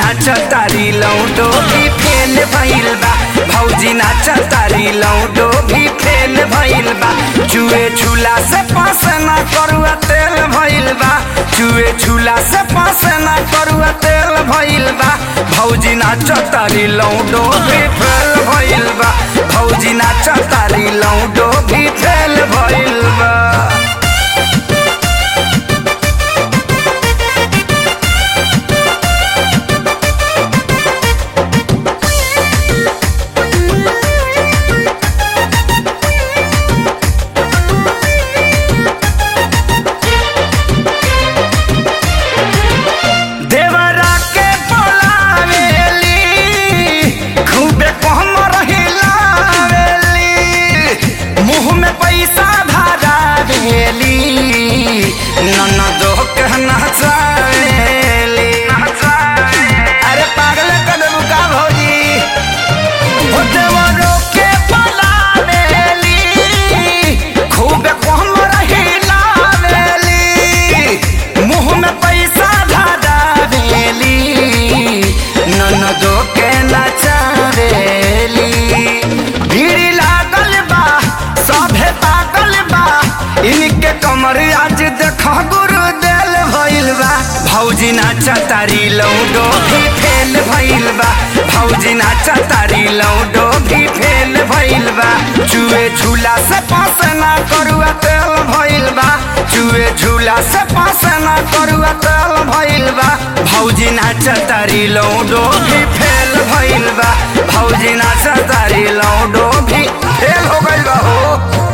नाच तारी लौडो भी फेल भइल बा भौजी नाच तारी लौडो भी फेल भइल बा चुए झूला से पास ना करुआ तेल भइल बा चुए झूला से पास ना करुआ तेल भइल बा भौजी नाच तारी लौडो भी फेल भइल बा भौजी नाच तारी लौडो भी फेल भइल बा देवरा के बोलावेली खूबे कहमर हिलावेली मुंह में पैसा धरावेली ननदो के नचावेली अरे पागल कदम का भौजी हो देवरो के बोलावेली खूबे कहमर हिलावेली मुंह में पैसा धरावेली ननदो के नचावेली भीड़ लागल बा सभे पागल बा इनके कमर आज देखा गुरु देल भइल बा भौजी नाचा तारी लौडो भी फेल भइल बा भौजी नाचा तारी लौडो भी फेल भइल बा चुए झूला से पास ना करुआ तेल भइल बा चुए झूला से पास ना करुआ तेल भइल बा भौजी नाचा तारी लौडो भी फेल भइल बा भौजी नाचा तारी लौडो भी फेल हो गइल बा हो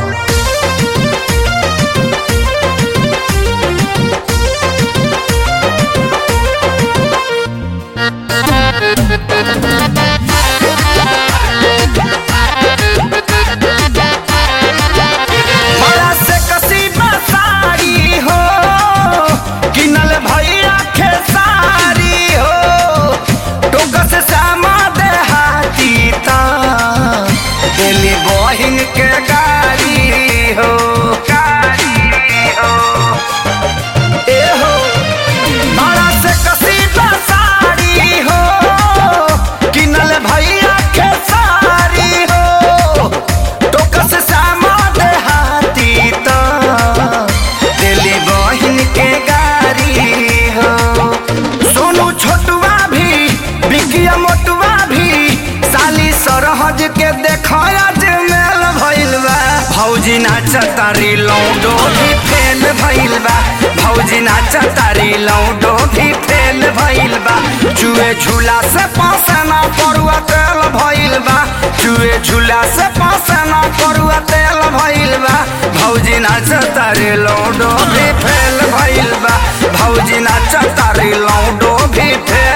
बड़ा से कसीदा साड़ी हो किनल भैया खेसारी हो टोक से सामा देहाती ता दिली बहिन के गाड़ी हो गाड़ी हो ए हो बड़ा से कसीदा साड़ी हो किनल भैया खेसारी हो टोक से सामा देहाती तो दिली बहिन के गाड़ी हो सोनू छोटुआ भी बिकिया मोटुआ भी साली सरहज के देखया जे मेल भइल बा भौजी नाच तारी लौडो भी फेल भइल बा भौजी नाच तारी लौडो भी फेल भइल बा चुए झूला से पासना परुआ तेल भइल बा चुए झूला से पासना परुआ तेल भइल बा भौजी नाच तारी लौडो भी फेल भइल बा भौजी नाच तारी लौडो भी फेल